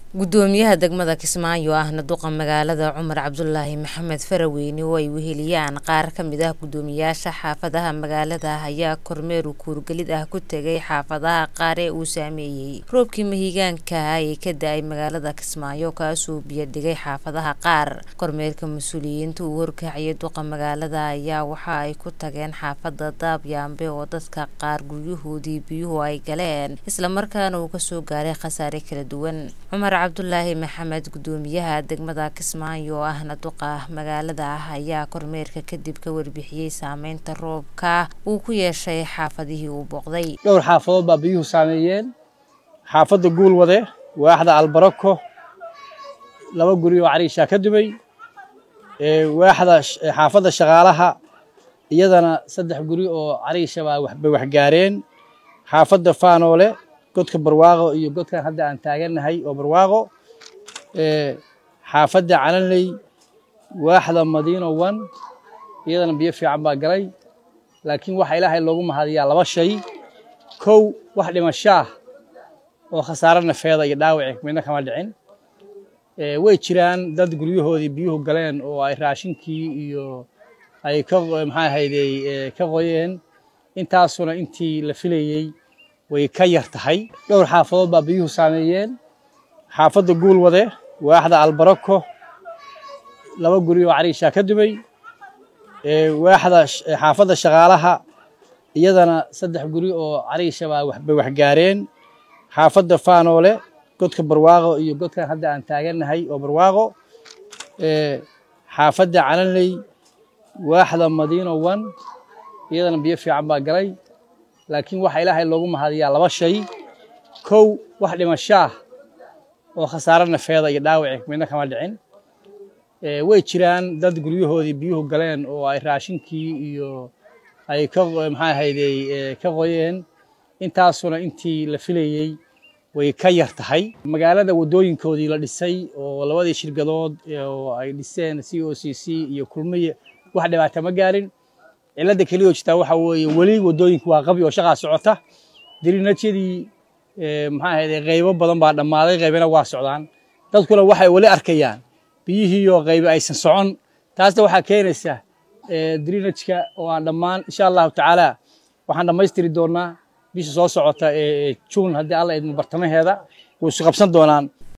gudoomiyaha degmada kismaayo ahna duqa magaalada cumar cabdulaahi maxamed faraweyne oo ay weheliyaan qaar ka mid ah gudoomiyaasha xaafadaha magaalada ayaa kormeer kuurgelid ah ku tegay xaafadaha qaar ee uu saameeyey roobkii mahigaanka ah ee ka da-ay magaalada kismaayo kaasoo biyodhigay xaafadaha qaar kormeerka mas-uuliyiinta uu horkaciyay duqa magaalada ayaa waxa ay ku tageen xaafada daabyaambe oo dadka qaar guryahoodii biyuhu ay galeen islamarkaana uu kasoo gaaray khasaare kala duwan cumar cabdulaahi maxamed gudoomiyaha degmada kismaayo oo ahna duqa magaalada ah ayaa kormeerka kadib ka warbixiyey saameynta roobka uu ku yeeshay xaafadihii uu booqday dhowr xaafadood baa biyuhu saameeyeen xaafadda guulwade waaxda albarako laba guri oo cariishaa ka dumay waaxda xaafadda shaqaalaha iyadana saddex guri oo cariisha baa bay waxgaareen xaafadda faanoole godka barwaaqo iyo godkan hadda aan taagannahay oo barwaaqo xaafadda calanley waaxda madiino wan iyadana biyo fiican baa galay laakiin waxa ilaahay loogu mahadiyaa laba shay kow wax dhimashaah oo khasaare nafeeda iyo dhaawaci midna kama dhicin way jiraan dad guryahoodii biyuhu galeen oo ay raashinkii iyo ay ka maxaa ahaydey ka qoyeen intaasuna intii la filayey way ka yar tahay dhowr xaafadood baa biyuhu saameeyeen xaafadda guulwade waaxda albarako laba guri oo cariishaa ka dumay waaxda xaafadda shaqaalaha iyadana saddex guri oo cariisha baa bay waxgaareen xaafadda faanoole godka barwaaqo iyo godkan hadda aan taagannahay oo barwaaqo xaafadda calanley waaxda madiino wan iyadana biyo fiican baa galay laakiin waxa ilaahay loogu mahadiyaa laba shay kow wax dhimashaah oo khasaare nafeeda iyo dhaawaci midna kama dhicin way jiraan dad guryahoodii biyuhu galeen oo ay raashinkii iyo ay ka maxaa ahaydey ka qoyeen intaasuna intii la filayey way ka yar tahay magaalada waddooyinkoodii la dhisay oo labadii shirkadood oo ay dhiseen c o c c iyo kulmiye wax dhibaata ma gaarin cilladda keliya oo jirtaa waxa weeye weli waddooyinku waa qabi oo shaqaa socota dirinajyadii maxaa ahayde qaybo badan baa dhammaaday qaybina waa socdaan dadkuna waxay weli arkayaan biyihiioo qaybi aysan socon taasna waxaa keenaysa dirinajka oo aan dhammaan insha allahu tacaala waxaan dhammaystiri doonaa bisha soo socota ee juun haddii alla idmo bartamaheeda way isu qabsan doonaan